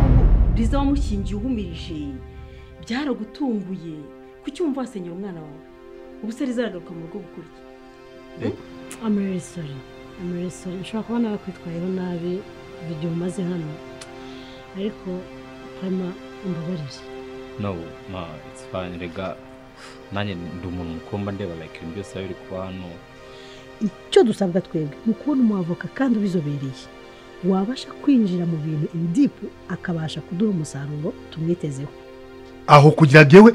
kwizihiza wamushyingiye uhumirije byaragutunguye kuki wumva wasenyera umwana wawe ubu se rizaragaruka mu rugo gukora iki amuresori amuresori ushobora kubona bakwitwayeho nabi igihe umaze hano ariko hano imbabarire no ma it's fine rega nanjye ndi umuntu mukumba ndeba like ibintu byose biba biri kuba hano icyo dusabwa twebwe ni ukubona umwavoka kandi ubizobereye wabasha kwinjira mu bintu indipu akabasha kuduha umusaruro tumwitezeho aho kugira njyewe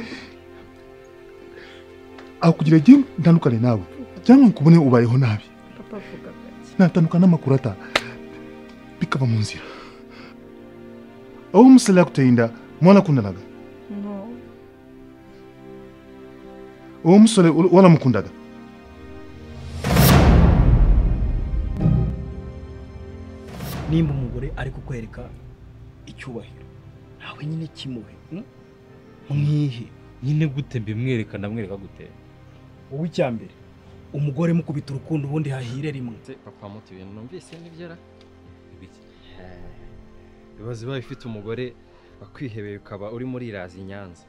aho kugira njyewe ntandukane nawe cyangwa nkubone ubayeho nabi papa avuga gake natandukana n'amakuru ata bikaba mu nzira aho umusore yakuteye inda mwarakundanaga no uwo musore ur- waramukundaga nimba umugore ari kukwereka icyubahiro nawe nyine kimuhe mm? mwihe nyine gute mbimwereka ndamwereka gute wowe icya mbere umugore mukubita urukundo ubundi hahire rimwe papa muti ibintu numvise n'ibyera ibibazo biba bifite umugore wakwihebeye ukaba urimo uriraza i nyanza